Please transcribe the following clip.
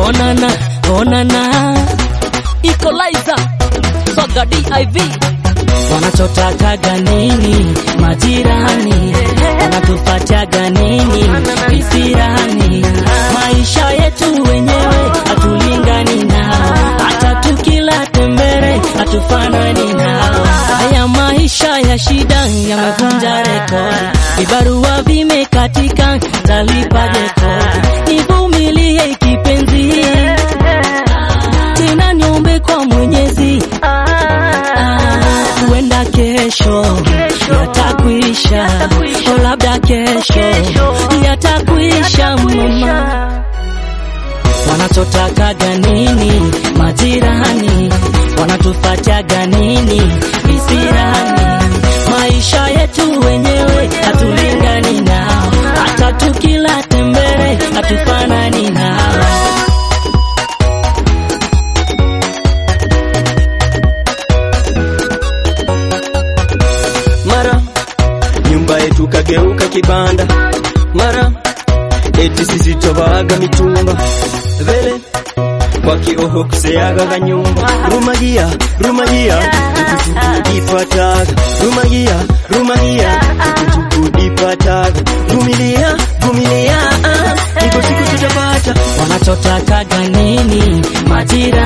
onana onana equalizer soga div wanachotakaga nini majirani wanatufataga nini visirani maisha yetu wenyewe hatulingani nao hata tukila tembere hatufanani nao haya maisha ya shida yamevunja rekodi vibarua vimekatika talipaje kodi nivumilie kipenzi tena niombe kwa mwenyezi huenda kesho yatakwisha o labda kesho yatakwisha mama wanachotakaga nini majirani wanatufataga nini visirani maisha yetu wenyewe hatulingani nao hata tukila tembere hatufanani nao mara nyumba yetu kageuka kibanda, mara eti sisi twabaga mitumba vele kwa kioho kuseaga kanyumba rumagia rumagia tukudipataga rumagia rumagia tukudipataga vumilia vumilia ah, iko siku tutapata wanachotakaga nini majirani